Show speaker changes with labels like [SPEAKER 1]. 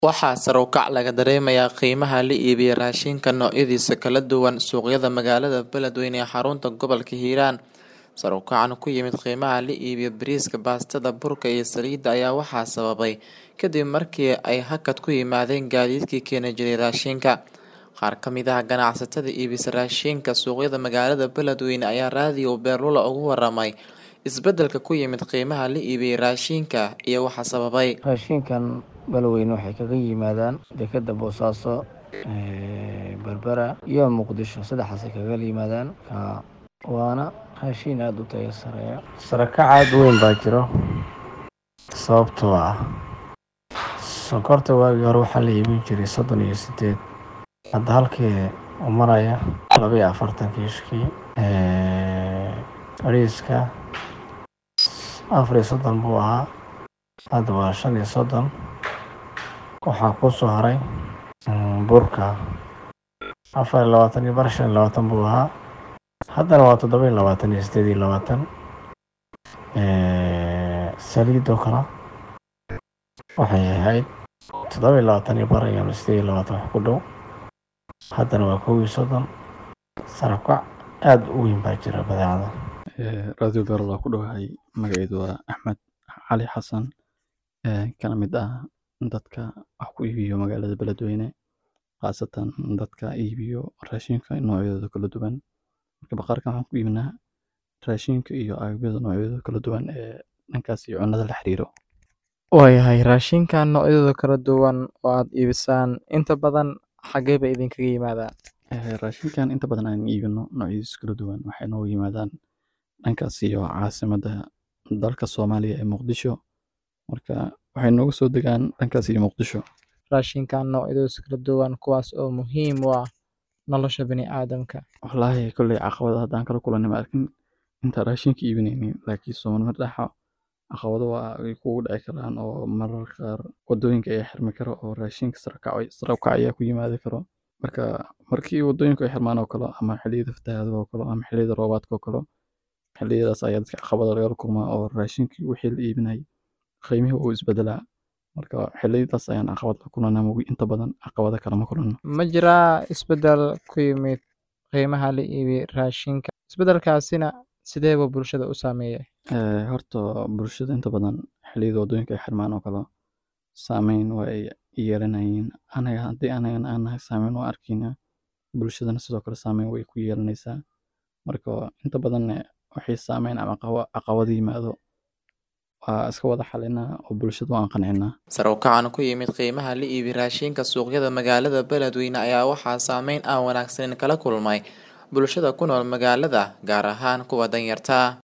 [SPEAKER 1] Waxaa sare u kac laga dareemayaa qiimaha la iibiyo raashinka noocyadiisa kala duwan suuqyada magaalada Beledweyne ee xarunta gobolka Hiiraan. Sare u kacan ku yimid qiimaha la iibiyo bariiska, baastada, burka iyo saliidda ayaa waxaa sababay kadib markii ay hakad ku yimaadeen gaadiidkii keeni jiray raashinka. Qaar ka mid ah ganacsatada iibisa raashinka suuqyada magaalada Beledweyne ayaa raadiyo Beerlula uga waramay isbeddelka ku yimid qiimaha la iibiyo raashinka iyo waxa sababay.
[SPEAKER 2] raashinkan Beledweyne waxay kaga yimaadaan dekedda Boosaaso Berbera iyo Muqdisho saddexdaasay kaga yimaadaan Ka- waana raashin aada u tayo sareeya sare kac aada u weyn baa jiro sababtoo ah sonkorta waagii hore waxaa la iibin jiray soddon iyo sideed hadda halkii uu maraya laba iyo afartan kiishkii bariiska afar iyo soddon buu ahaa hadda waa shan iyo soddon waxaa ku soo haray mm, burka afar iyo labaatan iyo bar shan iyo labaatan buu ahaa haddana waa toddoba iyo labaatan iyo sideed iyo labaatan saliidoo kale waxay ahayd toddoba iyo labaatan iyo bar iyo sideed iyo labaatan wax ku dhow haddana waa kow iyo soddon sarakac aada u weyn baa jira badeecada
[SPEAKER 3] Ee, radio beerol ku dhowahay magaceedu waa axmed cali xasan ee, kana mid ah dadka wax ku iibiyo magaalada beledweyne khaasatan dadka iibiyo raashinka noocyadooda kala duwan marka baqaarkan waxaan ku iibinaa raashinka iyo agabyada noocyadooda kala duwan ee dhankaas iyo cunnada la xiriiro
[SPEAKER 1] Waayahay raashinka noocyadooda kala duwan oo aad iibisaan inta badan xagee bay idinkaga yimaadaan?
[SPEAKER 3] Ee, raashinkan inta badan aan iibino noocyadiisa kala duwan waxay nooga yimaadaan dhankaas iyo caasimadda dalka soomaaliya ee muqdisho marka waxay nooga soo degaan dhankaas iyo muqdisho
[SPEAKER 1] Raashinka noocyadooda kala duwan kuwaas oo muhiim u ah nolosha bini'aadamka.
[SPEAKER 3] wallaahi kolley caqabada haddaan kala kulanay ma arkin intaan raashinka iibinaynin laakiin soomaalima dhaxa caqabado waa ay kugu dhici karaan oo mararka qaar wadooyinka ayaa xirmi karo oo raashinka sare u kac- sare u kac ayaa ku yimaadi karo marka markii wadooyinku ay xirmaan oo kale ama xilliyada fatahaadaha oo kale ama xilliyada roobaadka oo kale xilliyadaas ayaa dadka caqabada lagala kulmaa oo raashinkii wixii la iibinayay qiimihii uu isbedelaa marka xilliyadaas ayaan caqabad la kulanaa moogi inta badan caqabada kale ma kulanno
[SPEAKER 1] Ma jiraa isbeddel ku yimid qiimaha la iibiyo raashinka? Isbeddelkaasina sidee buu bulshada u saameeyay?
[SPEAKER 3] Ee, horta bulshada inta badan xilliyada wadooyinka ay xirmaan oo kale saameyn waa ay yeelanayeen anaga haddii anagana aan nahay saameyn waa arkaynaa bulshadana sidoo kale saameyn way ku yeelanaysaa marka inta badan waxay saameyn ama caqaba- caqabado yimaado waa iska wada xalinaa oo bulshada waan qancinaa
[SPEAKER 1] Sare u kacan ku yimid qiimaha la iibiyo raashinka suuqyada magaalada Beledweyne ayaa waxaa saameyn aan wanaagsaneyn kala kulmay bulshada ku nool magaalada, gaar ahaan kuwa danyarta ah.